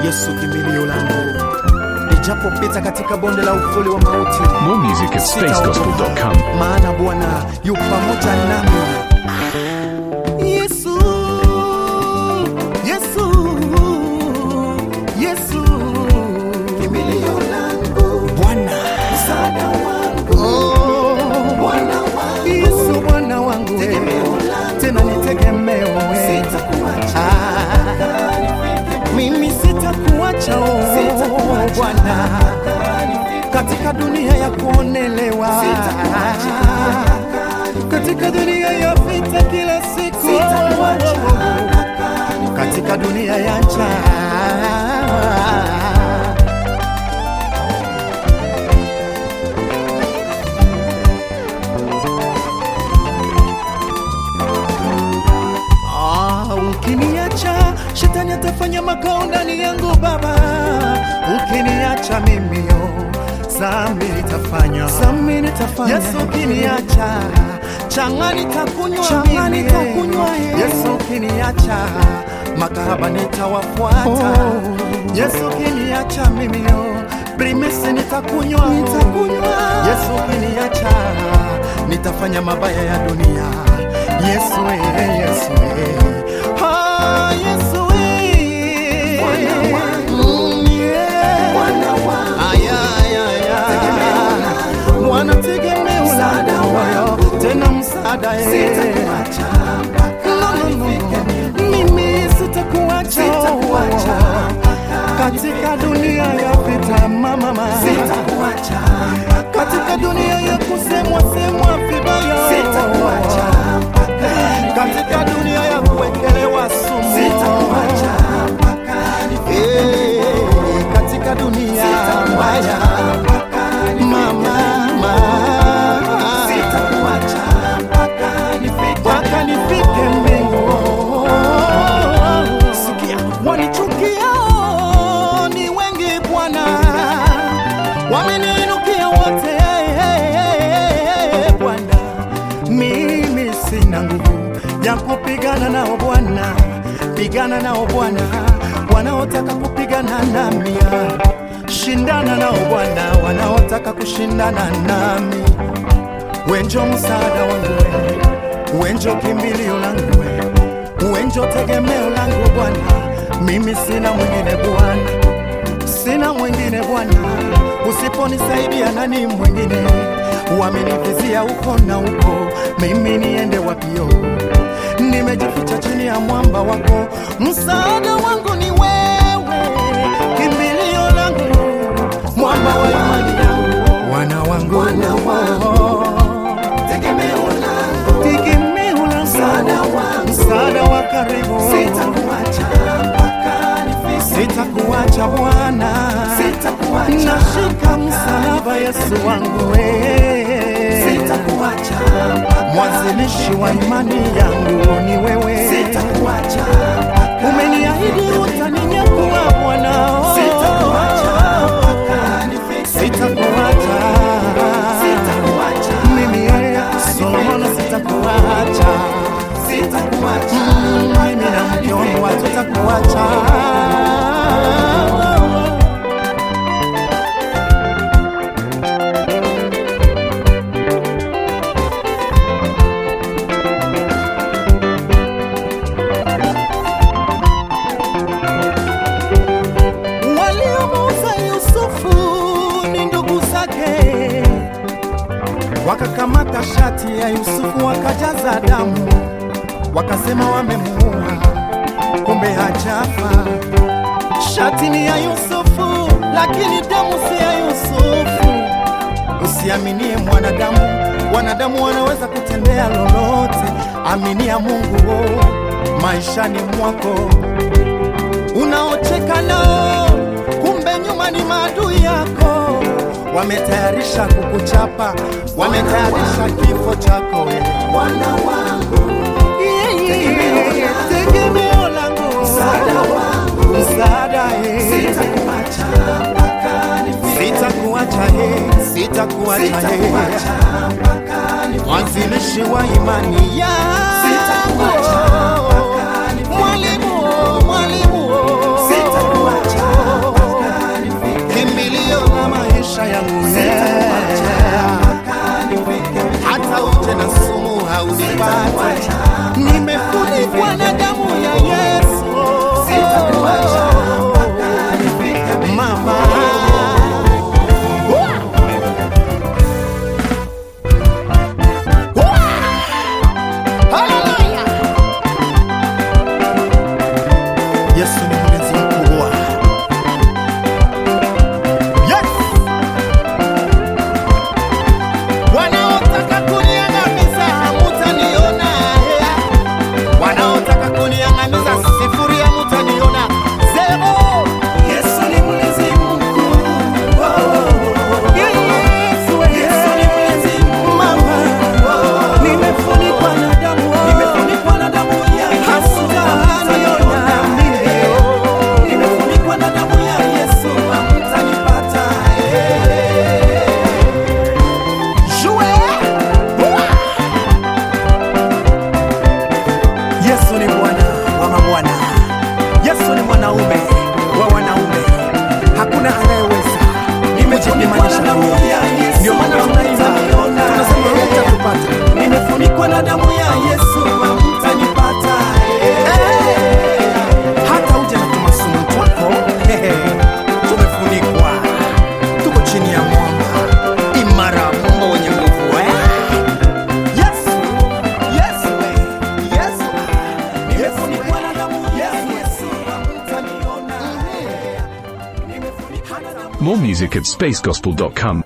Yesu kimbilio langu, nijapopita katika bonde la uvuli wa mauti, More music at spacegospel.com. maana Bwana yu pamoja nami. Yesu, Yesu, Yesu, kimbilio langu, Bwana msaada wangu, oh, Bwana wangu, Yesu Bwana wangu, tegemeo langu, tena ni tegemeo, sitakuacha mimi sitakuacha oh, Bwana katika dunia ya kuonelewa, katika dunia ya vita kila siku, katika dunia ya njaa. Ah, ukiniacha shetani atafanya makao ndani yangu Baba, ukiniacha mimi yo zambi nitafanya, zambi nitafanya. Yesu ukiniacha changa nitakunywa mimi, Yesu ukiniacha makahaba nitawafuata, Yesu ukiniacha mimi yo primisi nitakunywa, nitakunywa. Yesu ukiniacha nitafanya mabaya ya dunia, Yesu eh, Yesu eh. Ah, Yesu eh. Mm, yeah. Ay, ay, ay, ay. Bwana tegemeo langu, tena msaada eh. No, no, no, no. Mimi sitakuacha katika dunia ya vita mama, katika dunia ya kusemwa semwa vibaya, katika dunia ya kuwekelewa sumu, Eh, katika dunia mbaya mama, mpaka nifike mbingu. Sikia, wanichukia ni wengi Bwana, wameniinukia wote Bwana, mimi sina nguvu ya kupigana nao Bwana, pigana nao Bwana, wanaotaka kupigana nami, shindana nao Bwana, wanaotaka kushindana nami wenjo msaada wangu we, wenjo kimbilio langu we, wenjo tegemeo langu Bwana, mimi sina mwingine Bwana, sina mwingine Bwana, usiponisaidia nani mwingine? Wamenivizia huko na huko, mimi niende wapio? Nimejificha chini ya mwamba wako, msaada wangu ni wewe, kimbilio langu, mwamba wa imani yangu, wana wangu, wana wangu tegemeo langu, tegemeo langu, msaada wangu, msaada wa karibu, sitakuacha mpaka nifike, sitakuacha Bwana, sitakuacha, nashika msalaba Yesu wangu wewe, sitakuacha mwanzilishi wa imani yangu ni wewe, sitakuacha umeniahidi utaninyakua Bwana, oh. sitakuacha mimi yeye Solomon sitakuacha Mm, mimi na mke wangu hatutakuacha waliomuuza Yusufu ni ndugu zake wakakamata shati ya Yusufu wakajaza damu, wakasema wamemuua, kumbe hajafa. Shati ni ya Yusufu, lakini damu si ya Yusufu. Usiaminie mwanadamu, wanadamu wanaweza kutendea lolote. Aminia Mungu oh, maishani mwako unaocheka nao, kumbe nyuma ni maadui yako. Wametayarisha kukuchapa, wametayarisha kifo chako wewe. Bwana wangu, tegemeo langu, msaada wangu, msaada sitakuacha mpaka nifike, sitakuacha he, sitakuacha he, mwanzilishi wa imani yangu, mwalimu, mwalimu, sitakuacha wanaume wa wanaume, hakuna anayeweza kujipimanisha na Mungu. Ndio maana tunaimba tunasema hutatupata. Nimefunikwa na damu ya Yesu, hamtanipata. Eh, hata uje na tumasumu twako hehe, tumefunikwa, tuko chini ya mwamba imara, mwamba wenye nguvu eh? Yesu, Yesu, eh, Yesu, Nimefunikwa na damu ya Yesu, hamtaniona. Nimefunikwa na damu More music at spacegospel.com.